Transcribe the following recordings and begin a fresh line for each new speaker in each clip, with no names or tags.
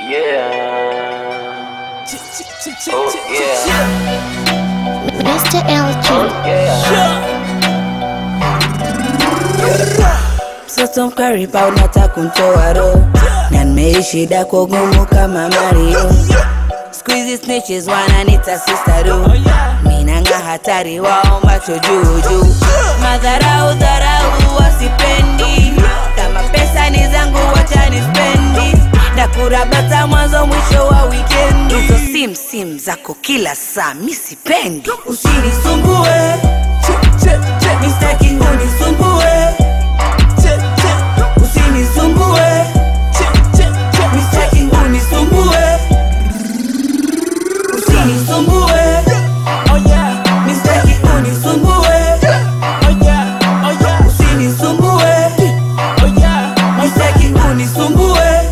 Yeah. Oh yeah.
Mr. LG.
Yeah.
Mtoto mkaripa unataka kuntoa roho na nimeishi dako gumu kama Mario. Squeezy snitches wananita sister do minanga hatari wao macho juu juu, madharau dharau wasipendi, kama pesa ni zangu wacha nispendi, ndakurabata mwanzo mwisho wa wikendi, hizo sim sim zako kila saa mi sipendi, usinisumbue mistaki unisumbue usinisumbue mistaki unisumbue usinisumbue mistaki unisumbue usinisumbue mistaki unisumbue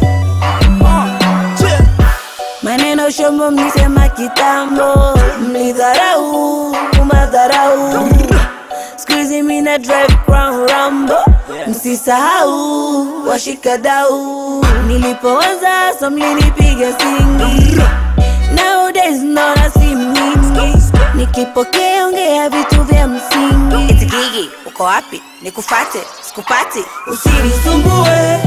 maneno shombo mlisema kitambo mlidharau madharau skuizi mina drive crown rambo msisahau washikadau nilipoanza so mlinipiga singi nowadays naona simu nyingi nikipokea ongea vitu vya msingi Eti Gigi uko wapi nikufate sikupati usinisumbue